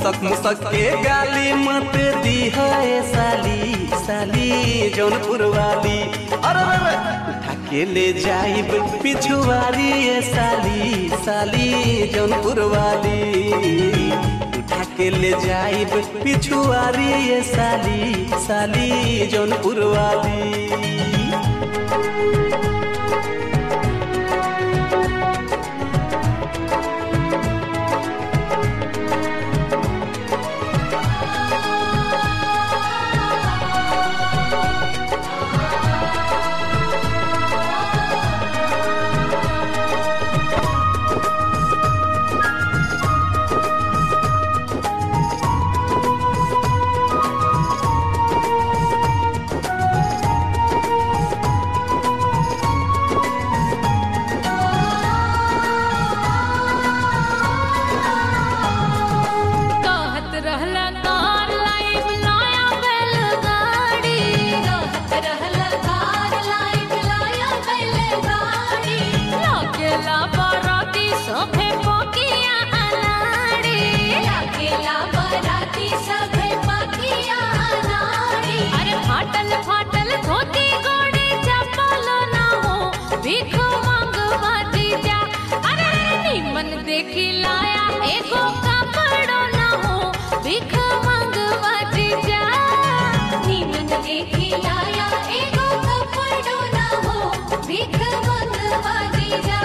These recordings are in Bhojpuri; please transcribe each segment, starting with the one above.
मुसक मुसक के गाली मत दी है साली साली जौनपुर वाली अरे अरे उठा के ले जाइब पिछुआरी ए साली साली जौनपुर वाली उठा के ले जाइब पिछुआरी ए साली साली जौनपुर वाली कहत रहला कार लाइव लाया बैलगाड़ी कहत रहला कार लाइव लाया बैलगाड़ी लागेला बाराती सभे पकिया अनाड़ी लागेला बाराती सभे पकिया अनाड़ी अरे फाटल फाटल धोती गोड़ी चप्पल ना हो भीख मांगवा दीजा अरे निमन देखी लाया एगो कपड़ो ना हो भीख मांगवा दीजा निमन देखी लाया एगो कपड़ो ना हो भीख मांगवा दीजा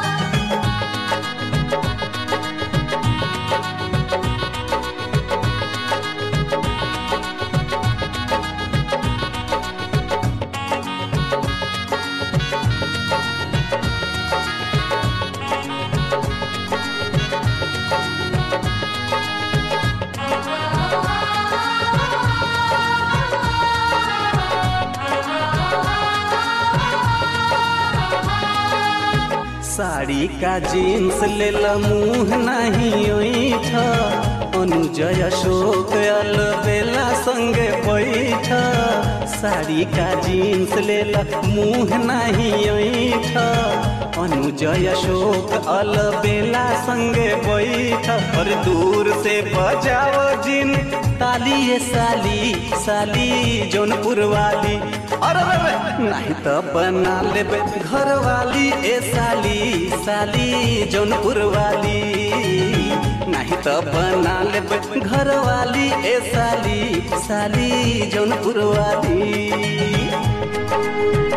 साड़ी का जीन्स लेल मुंह नहीं ओइठ अनुजय अशोक अलबेला संगे बैठ साड़ी का जीन्स लेल मुंह नहीं ओइठ अनुजय अशोक अलबेला संगे बैठ और दूर से बजाओ जिन ताली ये साली साली जौनपुर वाली अरे अरे, अरे, नहीं तो बना लेबे घर वाली ए साली साली जौनपुर वाली नहीं तो बना लेबे घर वाली ए साली साली जौनपुर वाली